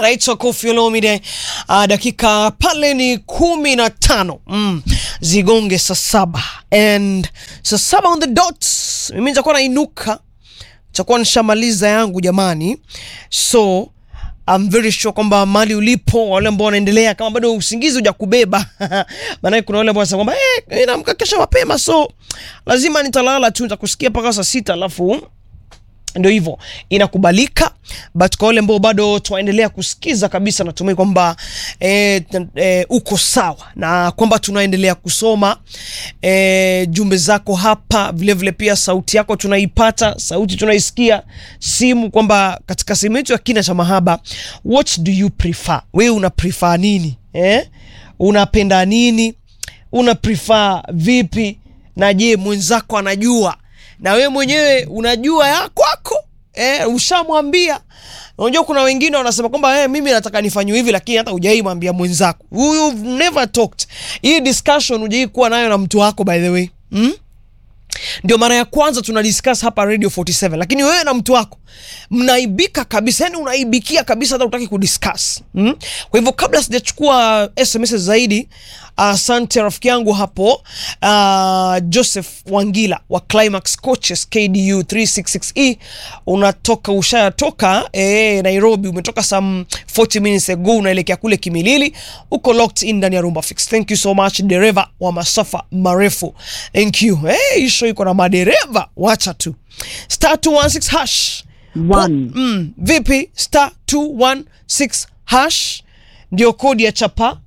anaitwa Koffi Olomide. Uh, dakika pale ni kumi na tano mm. zigonge saa saba and saa saba on the dot, mimi nitakuwa nainuka, nitakuwa nishamaliza yangu jamani, so I'm very sure kwamba mali ulipo, wale ambao wanaendelea, kama bado usingizi hujakubeba maanake kuna wale ambao wanasema kwamba eh, naamka kesho mapema, so lazima nitalala tu, nitakusikia mpaka saa sita alafu ndio hivyo inakubalika, but kwa wale ambao bado tunaendelea kusikiza kabisa, natumai kwamba e, e, uko sawa na kwamba tunaendelea kusoma e, jumbe zako hapa vilevile vile, pia sauti yako tunaipata, sauti tunaisikia, simu kwamba katika sehemu yetu ya kina cha mahaba, what do you prefer? Wewe una prefer nini eh? Unapenda nini? Una prefer vipi? Na je, mwenzako anajua na we mwenyewe unajua ya kwako eh, ushamwambia. Unajua kuna wengine wanasema kwamba eh, mimi nataka nifanywe hivi, lakini hata hujai mwambia mwenzako. You've never talked. Hii discussion hujai kuwa nayo na mtu wako by the way hmm? Ndio mara ya kwanza tuna discuss hapa Radio 47, lakini wewe na mtu wako mnaibika kabisa, yani unaibikia kabisa, hata utaki kudiscuss mm? Kwa hivyo kabla sijachukua SMS zaidi, asante uh, rafiki yangu hapo uh, Joseph Wangila wa Climax Coaches KDU 366E, unatoka ushayatoka eh, Nairobi, umetoka some 40 minutes ago, unaelekea kule Kimilili, uko locked in ndani ya Rumba Fix. Thank you so much dereva wa masafa marefu, thank you. Hey, isho iko na madereva, wacha tu star 216 hash One. Mm, vipi star 216 hash ndio kodi ya chapa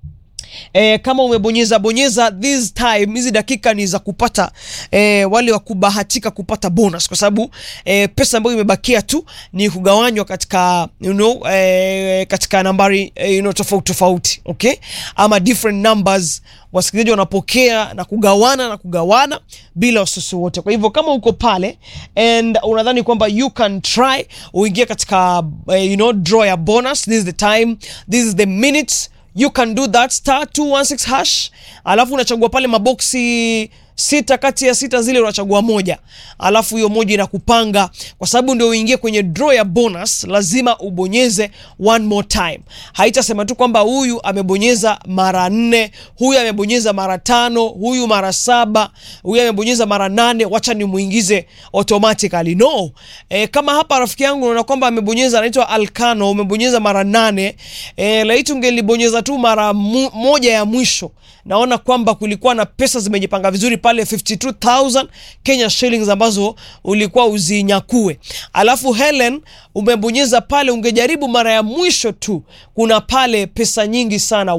E, kama umebonyeza bonyeza this time, hizi dakika ni za kupata e, wale wa kubahatika kupata bonus, kwa sababu e, pesa ambayo imebakia tu ni kugawanywa katika you know, e, katika nambari e, you know, tofauti tofauti, okay, ama different numbers wasikilizaji wanapokea na kugawana na kugawana bila wasiwasi wote. Kwa hivyo kama uko pale and unadhani kwamba you can try uingie katika uh, you know, draw ya bonus, this is the time, this is the minute you can do that, star 216 hash, alafu unachagua pale maboksi sita kati ya sita zile unachagua moja, alafu hiyo moja inakupanga, kwa sababu ndio uingie kwenye draw ya bonus, lazima ubonyeze one more time. Haitasema tu kwamba huyu amebonyeza mara nne, huyu amebonyeza mara tano, huyu mara saba, huyu amebonyeza mara nane, wacha nimuingize automatically. No. E, kama hapa rafiki yangu unaona kwamba amebonyeza, anaitwa Alkano, umebonyeza mara nane, e, laiti ungelibonyeza tu mara mu, moja ya mwisho naona kwamba kulikuwa na pesa zimejipanga vizuri pale 52000 Kenya shillings ambazo ulikuwa uzinyakue. Alafu Helen umebonyeza pale, ungejaribu mara ya mwisho tu, kuna pale pesa nyingi sana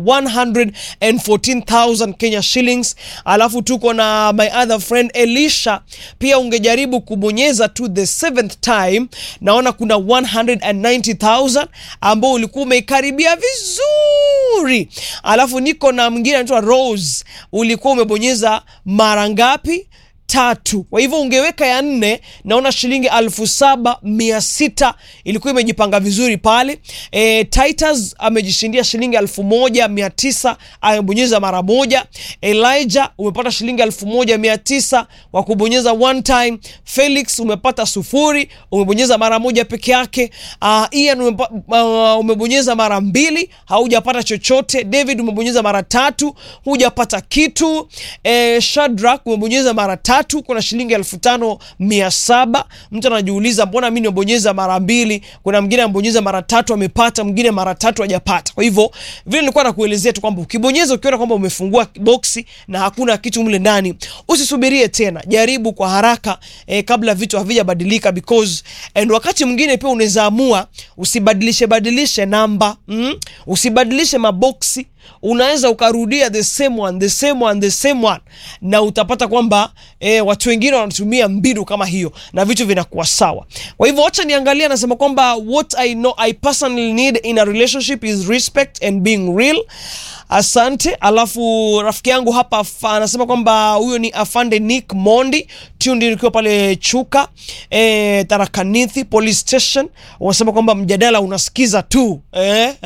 114000 Kenya shillings. Alafu tuko na my other friend Elisha, pia ungejaribu kubonyeza tu the seventh time, naona kuna 190000 ambao ulikuwa umeikaribia vizuri. Alafu niko na mwingine anaitwa Rose, ulikuwa umebonyeza mara ngapi? Tatu. Kwa hivyo ungeweka ya nne, naona shilingi alfu saba mia sita ilikuwa imejipanga vizuri pale. E, Titus amejishindia shilingi alfu moja mia tisa amebonyeza mara moja. Elijah umepata shilingi alfu moja mia tisa kwa kubonyeza one time. Felix umepata sufuri, umebonyeza mara moja peke yake. Uh, Ian umepa, uh, umebonyeza mara mbili, haujapata chochote. David umebonyeza mara tatu, hujapata kitu. E, Shadrack umebonyeza mara tatu tatu kuna shilingi elfu tano mia saba. Mtu anajiuliza mbona mi nimebonyeza mara mbili? Kuna mwingine amebonyeza mara tatu amepata, mwingine mara tatu hajapata. Kwa hivyo vile nilikuwa nakuelezea tu kwamba ukibonyeza ukiona kwamba umefungua boksi na hakuna kitu mle ndani, usisubirie tena, jaribu kwa haraka eh, kabla vitu havijabadilika because and wakati mwingine pia unaweza amua usibadilishe badilishe namba mm? usibadilishe maboksi unaweza ukarudia the same one, the same one, the same one na utapata kwamba e, watu wengine wanatumia mbinu kama hiyo na vitu vinakuwa sawa. Kwa hivyo wacha niangalia, anasema kwamba what I know I personally need in a relationship is respect and being real. Asante. Alafu rafiki yangu hapa anasema kwamba huyo ni afande Nick Mondi tundi nikiwa pale Chuka e, Tarakanithi police station, wanasema kwamba mjadala unasikiza tu eh?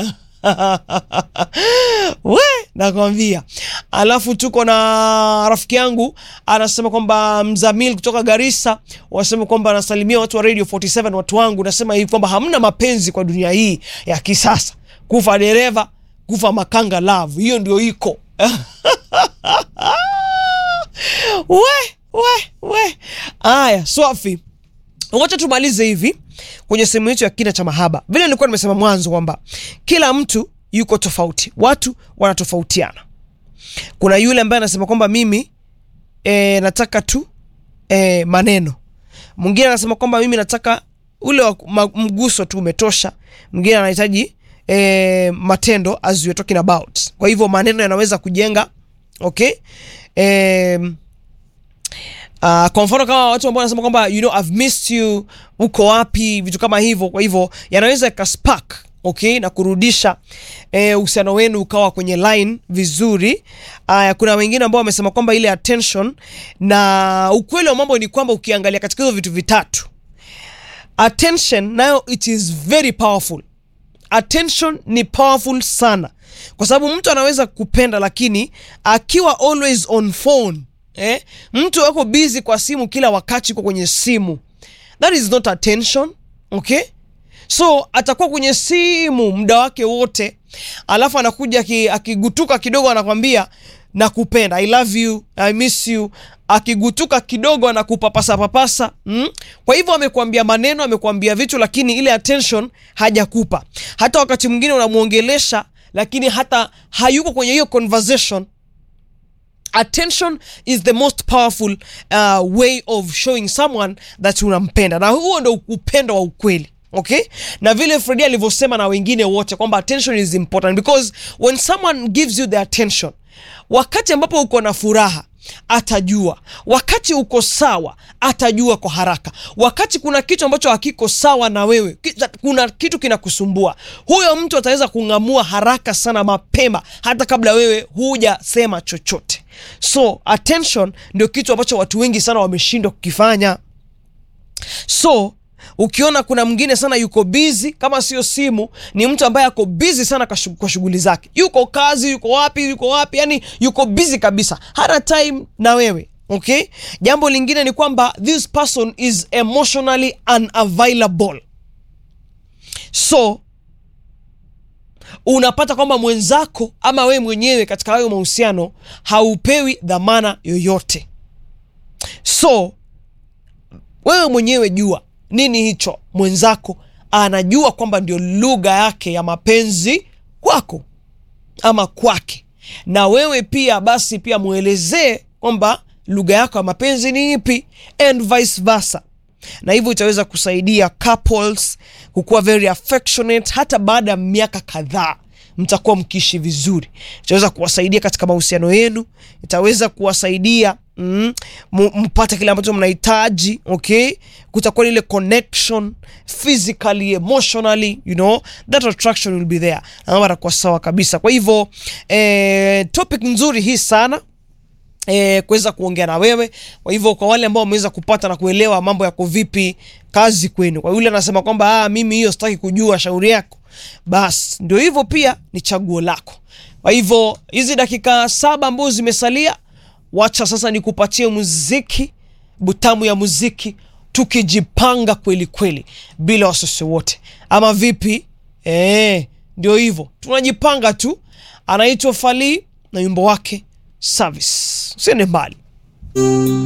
we nakwambia. Alafu tuko na rafiki yangu anasema kwamba Mzamil kutoka Garissa wasema kwamba anasalimia watu wa Radio 47 watu wangu, nasema hivi kwamba hamna mapenzi kwa dunia hii ya kisasa, kufa dereva, kufa makanga, love hiyo ndio iko we we we. Aya, Swafi, wacha tumalize hivi kwenye sehemu yetu ya kina cha mahaba. Vile nilikuwa nimesema mwanzo kwamba kila mtu yuko tofauti, watu wanatofautiana. Kuna yule ambaye anasema kwamba mimi e, nataka tu e, maneno. Mwingine anasema kwamba mimi nataka ule wa, ma, mguso tu umetosha. Mwingine anahitaji e, matendo as we talking about. Kwa hivyo maneno yanaweza kujenga okay e, Uh, kwa mfano kama watu ambao wanasema kwamba you know I've missed you, uko wapi, vitu kama hivyo. Kwa hivyo yanaweza yakaspark okay, na kurudisha uhusiano eh, wenu ukawa kwenye line vizuri. Uh, kuna wengine ambao wamesema kwamba ile attention, na ukweli wa mambo ni kwamba ukiangalia katika hizo vitu vitatu, attention nayo it is very powerful. Attention ni powerful sana, kwa sababu mtu anaweza kupenda, lakini akiwa always on phone Eh, mtu ako busy kwa simu kila wakati, uko kwenye simu, that is not attention okay. So atakuwa kwenye simu muda wake wote, alafu anakuja akigutuka kidogo anakwambia nakupenda, I love you, I miss you. Akigutuka kidogo anakupapasa papasa mm? Kwa hivyo amekwambia maneno, amekwambia vitu, lakini ile attention hajakupa. Hata wakati mwingine unamwongelesha, lakini hata hayuko kwenye hiyo conversation Attention is the most powerful uh, way of showing someone that unampenda, na huo ndo upendo wa ukweli okay. Na vile Fredi alivyosema na wengine wote kwamba attention is important because when someone gives you the attention, wakati ambapo uko na furaha atajua, wakati uko sawa atajua kwa haraka, wakati kuna kitu ambacho hakiko sawa na wewe, kuna kitu kinakusumbua, huyo mtu ataweza kung'amua haraka sana, mapema, hata kabla wewe hujasema chochote. So attention ndio kitu ambacho watu wengi sana wameshindwa kukifanya. So ukiona kuna mwingine sana yuko busy, kama sio simu, ni mtu ambaye ako busy sana kwa shughuli zake, yuko kazi, yuko wapi, yuko wapi, yani yuko busy kabisa, hana time na wewe okay. Jambo lingine ni kwamba this person is emotionally unavailable, so unapata kwamba mwenzako ama wewe mwenyewe katika hayo mahusiano haupewi dhamana yoyote. So wewe mwenyewe jua nini hicho mwenzako anajua kwamba ndio lugha yake ya mapenzi kwako ama kwake, na wewe pia basi pia mwelezee kwamba lugha yako ya mapenzi ni ipi, and vice versa na hivyo itaweza kusaidia couples kukuwa very affectionate. Hata baada ya miaka kadhaa mtakuwa mkiishi vizuri, itaweza kuwasaidia katika mahusiano yenu, itaweza kuwasaidia mm, mpate kile ambacho mnahitaji okay. Kutakuwa ile connection physically, emotionally, you know that attraction will be there, na mambo atakuwa sawa kabisa. Kwa hivyo eh, topic nzuri hii sana E, kuweza kuongea na wewe. Kwa hivyo kwa wale ambao wameweza kupata na kuelewa mambo yako vipi, kazi kwenu. Kwa yule anasema kwamba ah, mimi hiyo sitaki kujua, shauri yako, basi ndio hivyo, pia ni chaguo lako. Kwa hivyo hizi dakika saba ambazo zimesalia, wacha sasa nikupatie muziki butamu ya muziki, tukijipanga kweli kweli, bila wasiwasi wote, ama vipi? E, ndio hivyo tunajipanga tu. Anaitwa Fally na wimbo wake Service. Usiende mbali.